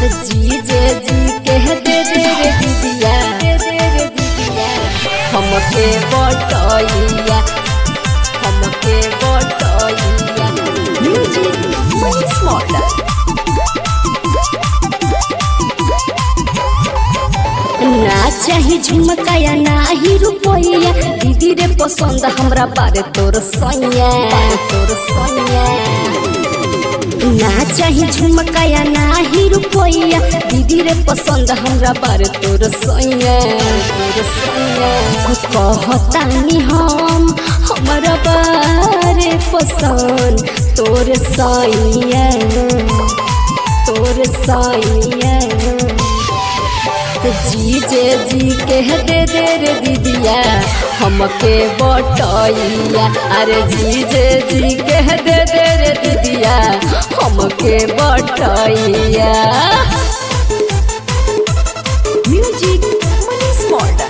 जीजे जी कह दे दे रे दीदिया दे दे रे दीदिया हमके बटैया हमके बटैया म्यूजिक मनी स्मॉलर ना चाही झुमकाया ना ही रुपया दीदी रे पसंद हमरा बारे तोर सैया तोर सैया ना चाही झुमकाया ना ही रुपया दीदी रे पसंद हमरा बारे तोर सैया तोर सैया कहतानी हम हमरा बारे पसंद तोर सैया तोर सैया जीजे जी कह दे दे रे दीदिया हमके बटैया अरे जीजे जी कह दे दे रे दीदिया हमके बटैया म्यूजिक मनी स्मॉलर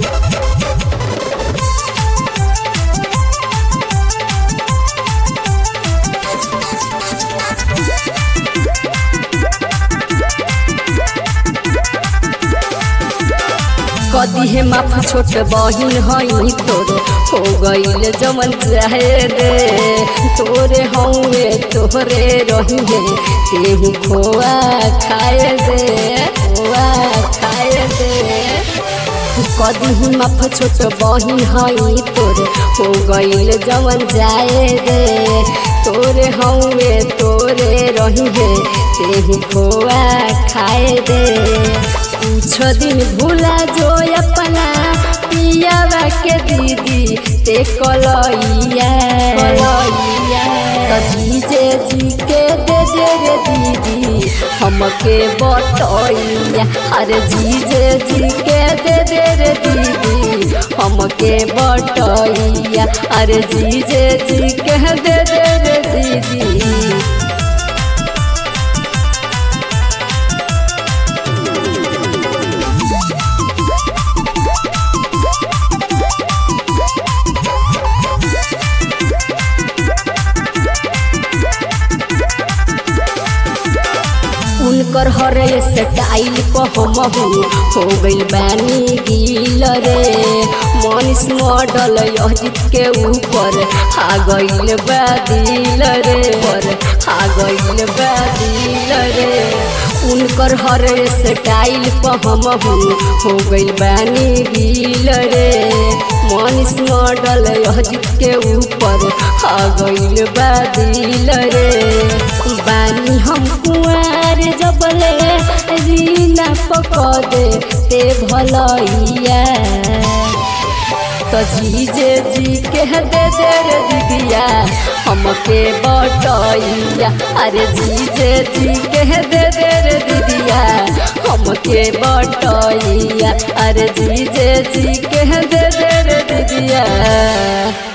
कदी हे माफ छोट बहिन हई तोरे हो गईल जमन चाहे रे तोरे हौवे तोरे रही है तेहू खोआ खाए दे खोआ खाए दे कदी ही माफ छोट बहिन हई तोरे हो गईल जमन जाए रे तोरे हौवे तोरे रही है तेहू खोआ खाए दे कुछ दिन भूला जो अपना पियावा के दीदी ते कलैया कलैया जीजे जी के दे दे रे दीदी हमके बटैया अरे जीजे जी के दे दे रे दीदी हमके बटैया अरे जीजे जी के दे दे रे दीदी उनकर हरे स्टाइल को हम हो गइल बानी गिल रे मनीष मॉडल अजित के ऊपर आ गइल बादिल रे पर आ गइल बादिल रे उनकर हरे स्टाइल पर हम हो गइल बानी गिल रे मनीष मॉडल अजित के ऊपर आ गइल बादिल रे बानी हम कुआर जबले रीना पकड़े ते भलैया तो जीजे जी के दे दे रे दीदिया हमके बटैया अरे जीजे जी के दे दे रे दीदिया हमके बटैया अरे जीजे जी के दे दे रे दीदिया